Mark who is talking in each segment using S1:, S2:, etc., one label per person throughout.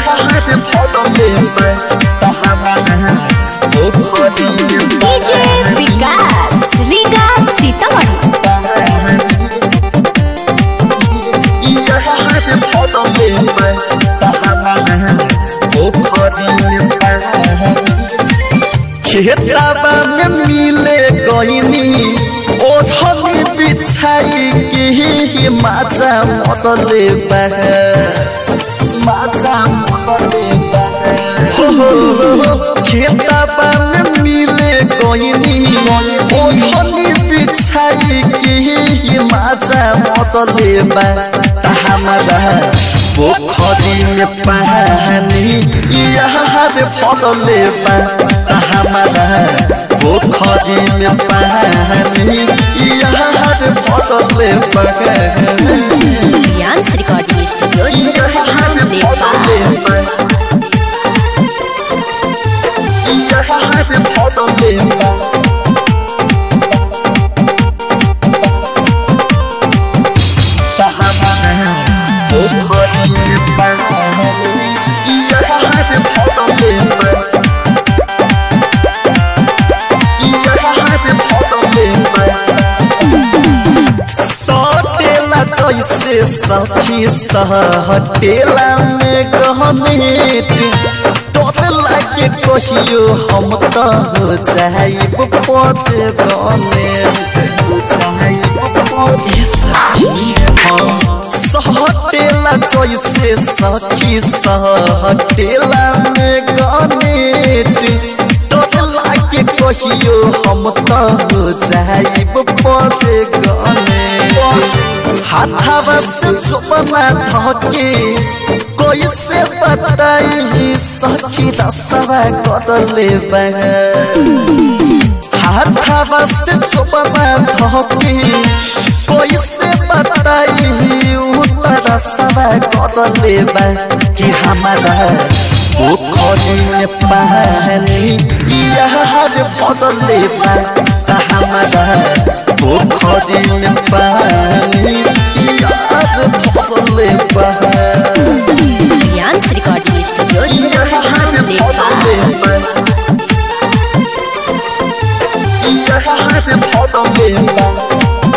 S1: यार फटले बा तहरा पोखरी
S2: डीजे विकास रीगा सीतामढ़ी
S1: यार फटले बा तहरा पोखरी खेतबा में मिले गईनी ओढ़नी बिछाई के माचा मतले बा माचा मतले बा खेतबा में मिले गईनी ओढ़नी बिछाई के माचा मतले बा हमारा पोखरी में पानी यहाँ से फटले बा हमारा पोखरी में पानी यहाँ से फटले बा
S2: रियांस रिकॉर्डिंग स्टूडियो
S1: यहाँ से फटले बा यहाँ से फटले बा पोखरी में पानी यहाँ से फटले बा यहाँ से फटले बा सटेला जैसे सखी सहटेला में गहनेट टोटला के कहियो हम तो हो जाइब पद गनेट हो जाइब पद सहटेला जैसे सखी सहटेला में गनेट टोटला के कहियो हम तो हो जाइब पद गनेट हाथावा से चुपना धके कोई से बताई सखी रसवा कदले हाथावा से चुपना धके कोई से बताई उतर रसवा कदले कि हमारा पोखरी में पानी यहाँ बदले हमारा पोखरी में पानी यार बदले
S2: रियांस रिकॉर्डिंग स्टूडियो
S1: यहाँ बदले यहाँ से बदले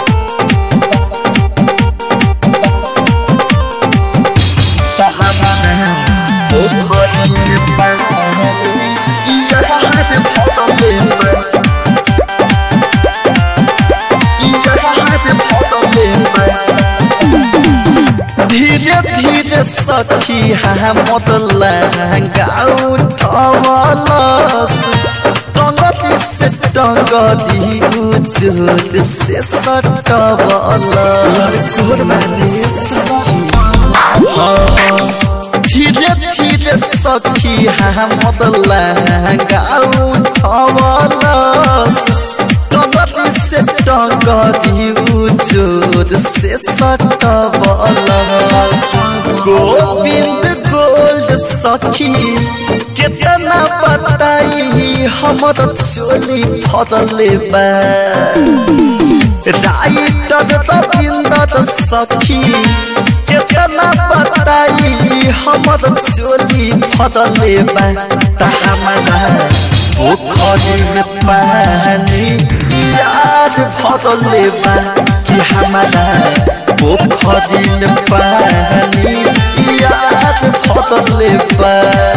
S1: पोखरी में पानी यहाँ से बदले यहाँ से बदले धीरे धीरे सखी हमद गाँव ठवलस टंगती से टंगती उचुत से सटवलस धीरे धीरे सखी हमद गाँव ठवलस टंगती से टंगती उचुत से सटवलस गोविंद गोल्ड सखी कितना बताई हमर चोली फदले बा राइटर रविंदर सखी कितना बताई हमर चोली फदले बा हमारा पोखरी में पानी याद फदले बा कि हमारा पोखरी में पानी याद फदले बा